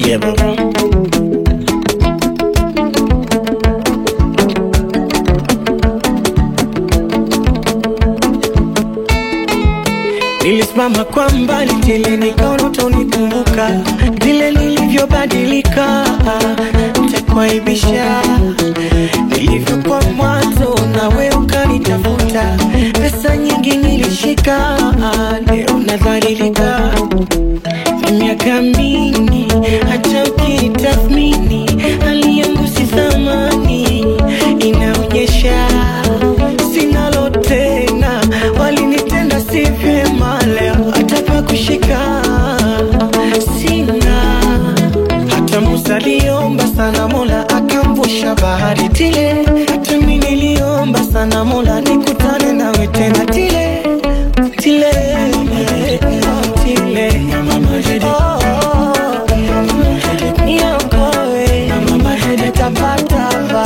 Yeah, baba. Nilisimama kwa mbali tile nikaona utanikumbuka vile nilivyobadilika, nitakuaibisha nilivyokuwa mwanzo, nawe ukanitafuta. Pesa nyingi nilishika, leo nadhalilika. Ni miaka mingi, hata ukitathmini hali yangu si thamani, inaonyesha sinalo tena, walinitenda si vyema, leo hata pa kushika sina. Hata Musa aliomba sana, Mola akamvusha bahari tile. Hata mimi niliomba sana, Mola nikutane nawe tena tile tile tile. Oh, niokoe, nitapata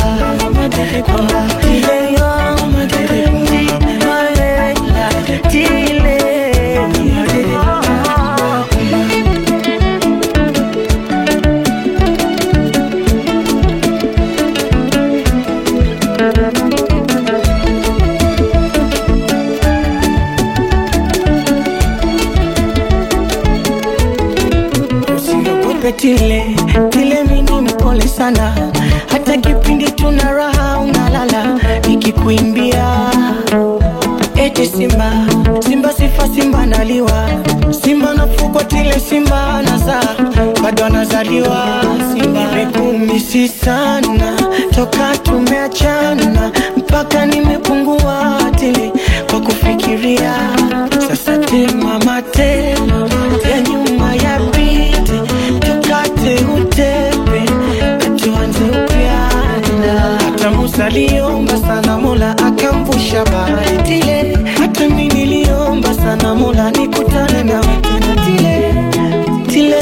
tile yo, tile tile. Usiogope tile tile, mimi mpole sana, hata kipindi tuna raha unalala, nikikuimbia eti simba simba sifa simba naliwa simba nafugwa tile simba nazaa bado anazaliwa simba nimekumisi sana toka tumeachana mpaka nimepungua tili kwa kufikiria sasa tema matema ya nyuma ya pite tukate utepe tuanze upya hata Musa aliomba sana Mola akamvusha bahari tile, hata mimi niliomba sana Mola nikutane na tena tile tile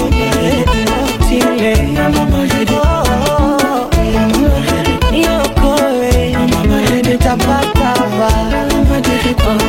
tile Oh, niokoe nitapata ba